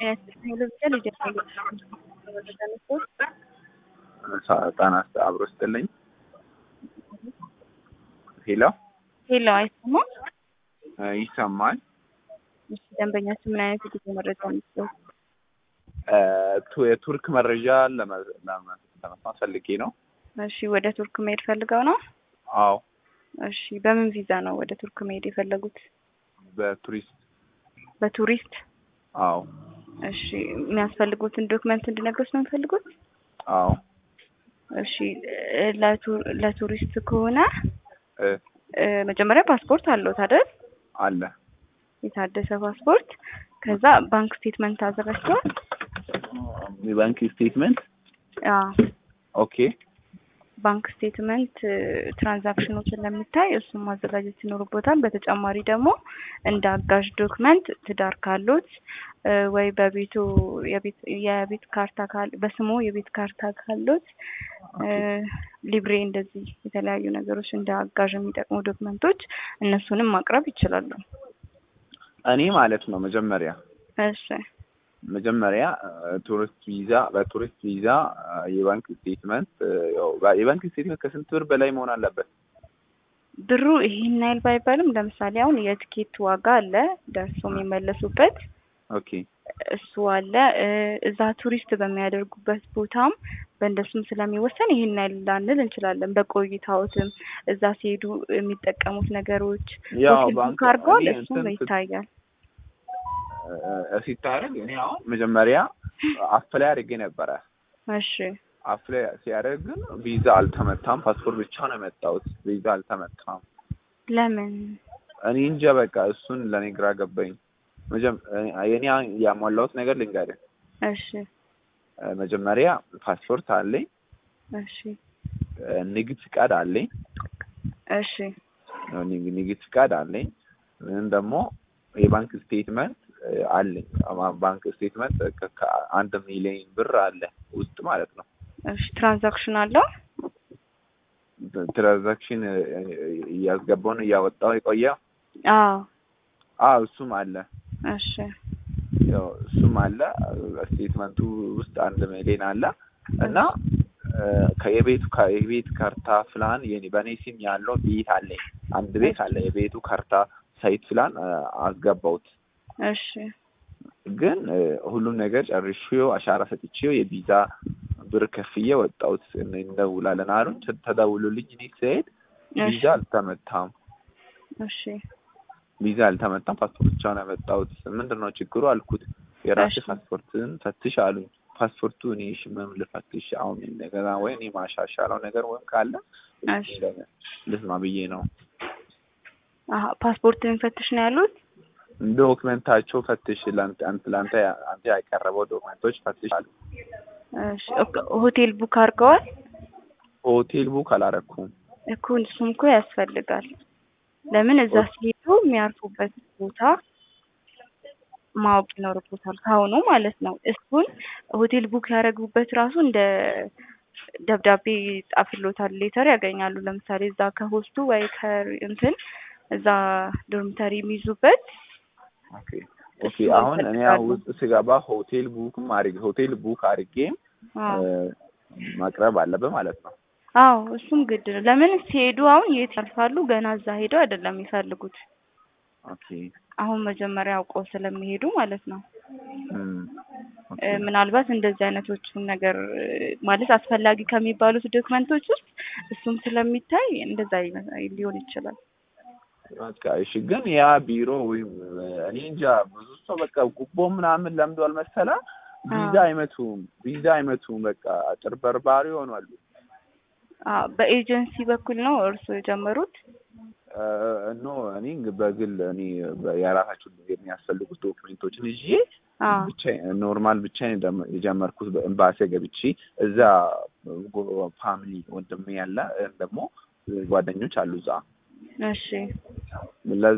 ጣና አብሮ ስጥልኝ። ሄሎ ሄሎ፣ አይሰማም? ይሰማል። እሺ፣ ደንበኛችን ምን አይነት የጉዞ መረጃ ነው? ቱ- የቱርክ መረጃ ለመ- ለመ- ለመስማት ፈልጌ ነው። እሺ፣ ወደ ቱርክ መሄድ ፈልገው ነው? አዎ፣ እሺ፣ በምን ቪዛ ነው ወደ ቱርክ መሄድ የፈለጉት? በቱሪስት በቱሪስት? አዎ፣ እሺ፣ የሚያስፈልጉትን ዶክመንት እንድነግሮት ነው የሚፈልጉት? አዎ። እሺ፣ ለቱ- ለቱሪስት ከሆነ እ እ፣ መጀመሪያ ፓስፖርት አለዎት አይደል? አለ የታደሰ ፓስፖርት። ከዛ ባንክ ስቴትመንት አዘጋጅተዋል? የባንክ ስቴትመንት። አዎ ኦኬ ባንክ ስቴትመንት ትራንዛክሽኖችን ለሚታይ እሱን ማዘጋጀት ይኖርቦታል። በተጨማሪ ደግሞ እንደ አጋዥ ዶክመንት ትዳር ካሉት እ፣ ወይ በቤቱ የቤት የቤት ካርታ ካል በስሙ የቤት ካርታ ካሉት እ፣ ሊብሬ እንደዚህ የተለያዩ ነገሮች እንደ አጋዥ የሚጠቅሙ ዶክመንቶች እነሱንም ማቅረብ ይችላሉ። እኔ ማለት ነው መጀመሪያ እሺ መጀመሪያ ቱሪስት ቪዛ በቱሪስት ቪዛ የባንክ ስቴትመንት ያው የባንክ ስቴትመንት ከስንት ብር በላይ መሆን አለበት? ብሩ ይሄን ያህል ባይባልም ለምሳሌ አሁን የትኬት ዋጋ አለ ደርሶ የሚመለሱበት ኦኬ እሱ አለ እ፣ እዛ ቱሪስት በሚያደርጉበት ቦታም በእንደሱም ስለሚወሰን ይሄን ያህል ላንል እንችላለን። በቆይታዎትም እዛ ሲሄዱ የሚጠቀሙት ነገሮች ያው ሆቴል ባንክ ቡክ አድርገዋል፣ እኔ እሱም እንትን ይታያል። እ፣ ሲታረግ እኔ አሁን መጀመሪያ አፕላይ አድርጌ ነበረ። እሺ አፕላይ ሲያደርግ ግን ቪዛ አልተመታም። ፓስፖርት ብቻ ነው የመጣሁት። ቪዛ አልተመታም። ለምን? እኔ እንጃ በቃ እሱን ለእኔ ግራ ገባኝ። መጀመ- የኔ ያሟላሁት ነገር ልንገርህ። እሺ እ፣ መጀመሪያ ፓስፖርት አለኝ፣ እሺ እ፣ ንግድ ፍቃድ አለኝ፣ እሺ ንግ- ንግድ ፍቃድ አለኝ። ምን ደግሞ የባንክ ስቴትመንት እ፣ አለኝ። ባ- ባንክ ስቴትመንት ከ- ከአንድ ሚሊዮን ብር አለ ውስጥ ማለት ነው። እሺ ትራንዛክሽን አለው? ትራንዛክሽን እ፣ እያስገባውን እያወጣው የቆየው አዎ አዎ እሱም አለ እሺ ያው እሱም አለ ስቴትመንቱ ውስጥ አንድ ሚሊዮን አለ እና እ፣ ከየቤቱ ከየቤት ካርታ ፕላን የኔ በእኔ ስም ያለው ቤት አለኝ አንድ ቤት አለ የቤቱ ካርታ ሳይት ፕላን እ፣ አስገባሁት እሺ ግን እ፣ ሁሉም ነገር ጨርሼው አሻራ ሰጥቼው የቪዛ ብር ከፍዬ ወጣሁት እን- እንደውላለን አሉኝ ተ- ተደውሎልኝ እኔ ስሄድ ቪዛ አልተመታም እሺ ቪዛ አልተመታም ፓስፖርት ብቻ ነው ያመጣሁት ምንድን ነው ችግሩ አልኩት የራሴ እሺ። ፓስፖርትን ፈትሽ አሉኝ ፓስፖርቱ እኔ እሺ ምን ልፈትሽ አሁን እንደገና ወይ እኔ ማሻሻለው ነገር ወይም ካለ እሺ ልስማ ብዬ ነው አሀ ፓስፖርትን ፈትሽ ነው ያሉት? ዶክመንታቸው ፈትሽ ለአንተ አንተ ለአንተ አንተ ያቀረበው ዶክመንቶች ፈትሽ አሉ እሺ ኦኬ፣ ሆቴል ቡክ አድርገዋል? ሆቴል ቡክ አላረኩም እኮ እሱም እኮ ያስፈልጋል። ለምን እዛ ሲሄዱ የሚያርፉበት ቦታ ማወቅ ይኖርቦታል ከአሁኑ ማለት ነው። እሱን ሆቴል ቡክ ያደረጉበት ራሱ እንደ ደብዳቤ ጻፍሎታል፣ ሌተር ያገኛሉ። ለምሳሌ እዛ ከሆስቱ ወይ ከእንትን እዛ ዶርሚተሪ የሚይዙበት ኦኬ ኦኬ እሱ አሁን እኔ ይፈልጋሉ። ውስጥ ስገባ ሆቴል ቡክም አድርጌ ሆቴል ቡክ አድርጌም አዎ እ፣ ማቅረብ አለበት ማለት ነው አዎ እሱም ግድ ነው። ለምን ሲሄዱ አሁን የት ያልፋሉ? ገና እዛ ሄደው አይደለም የሚፈልጉት። ኦኬ አሁን መጀመሪያ አውቀው ስለሚሄዱ ማለት ነው። እም፣ ኦኬ እ፣ ምናልባት እንደዚህ አይነቶቹን ነገር እ፣ ማለት አስፈላጊ ከሚባሉት ዶክመንቶች ውስጥ እሱም ስለሚታይ እንደዛ ይመ- ሊሆን ይችላል። በቃ እሺ። ግን ያ ቢሮ ወይም እኔ እንጃ ብዙ ሰው በቃ ጉቦ ምናምን ለምዷል መሰለ ቪዛ አዎ። አይመቱም፣ ቪዛ አይመቱም። በቃ አጭበርባሪ ሆኗል። አዎ በኤጀንሲ በኩል ነው እርሱ የጀመሩት። እ፣ ኖ እኔ በግል እኔ የራሳቸው የሚያስፈልጉት ዶክሜንቶችን ይዤ አዎ ብቻ ኖርማል ብቻ የጀመርኩት በኤምባሲ ገብቼ እዛ ፋሚሊ ወንድሜ ያለ እ፣ ደግሞ ጓደኞች አሉ እዛ እሺ ለዛ